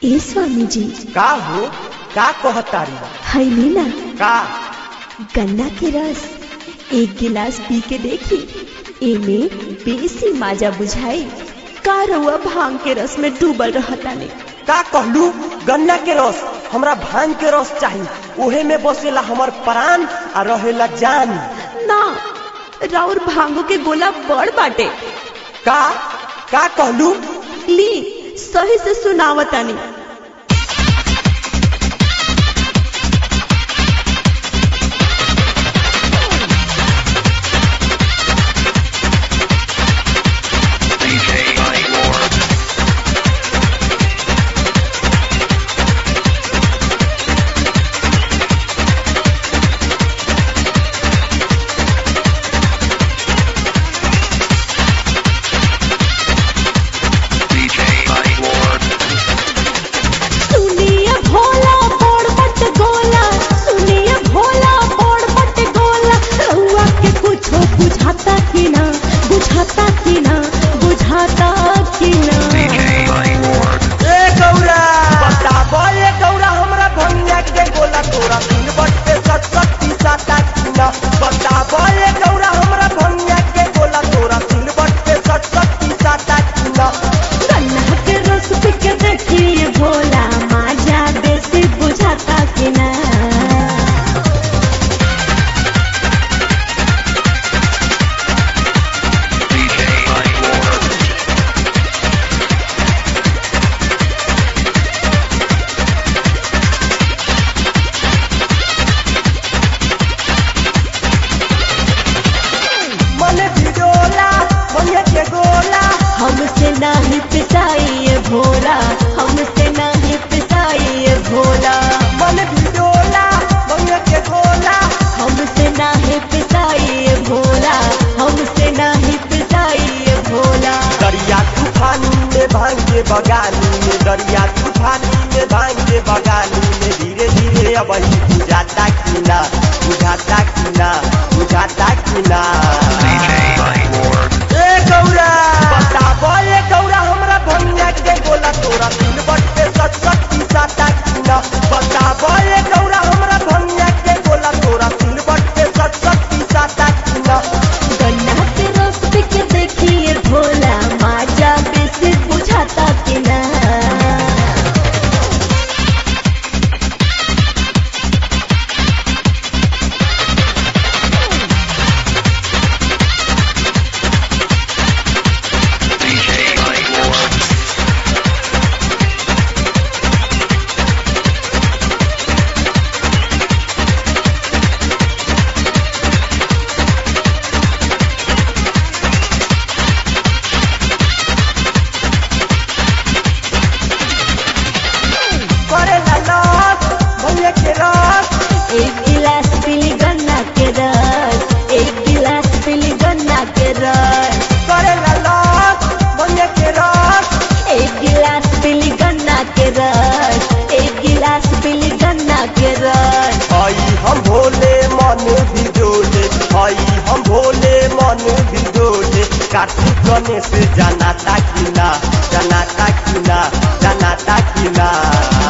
ए स्वामी जी का हो का कहतारी हैली ना का गन्ना के रस एक गिलास पी के देखी एमे बेसी माजा बुझाई का रउआ भांग के रस में डूबल रहतानी का कहलू गन्ना के रस हमरा भांग के रस चाही ओहे में बसेला हमर प्राण आ रहेला जान ना राउर भांगो के गोला बड़ बाटे का का कहलू ली सही से सुनावतानी सुनिए भोला बोड़ बट गोला सुनिए भोला बोड़ बट गोला रउआ के कुछो बुझाता कि ना बुझाता कि ना बुझाता कि ना ए गौरा बताबो ए गौरा हमरा भंगिया के गोला तोरा तीन बट्टे सत शक्ति साता किना बताबो ए गौरा हमरा भंगिया के गोला तोरा तीन बट्टे सत शक्ति साता किना गन्ना के रस पी के देखिए भोला माजा बेसी बुझाता कि ना मने भिडोला भंगिया के गोला हमसे नहीं पिसाइए भोला हमसे नहीं पिसाइए भोला मने भिडोला भंगिया के गोला हमसे नहीं पिसाइए भोला हमसे नहीं पिसाइए भोला दरिया तूफानी में भांगे बगानी में दरिया तूफानी में भांगे बगानी में धीरे धीरे अब ही बुझाता कि ना बुझाता कि ना बुझाता कि ना ए गौरा बताबो ए गौरा हमरा भंगिया के गोला तोरा तीन बट्टे सत शक्ति साता कि ना बताबो ए गौरा हमरा भंगिया के गोला तोरा तीन बट्टे सत शक्ति साता कि ना गन्ना के रस पी के देखिए भोला माजा बेसी बुझाता कि ना करे ला लस भंगिया के रस एक गिलास पीली गन्ना के रस एक गिलास पीली गन्ना के रस करे ला लस भंगिया के रस एक गिलास पीली गन्ना के रस एक गिलास पीली गन्ना के रस हई हम भोले मन भी डोले हई हम भोले मन भी डोले कार्तिक गणेश जनाता कि ना जनाता कि ना जनाता कि ना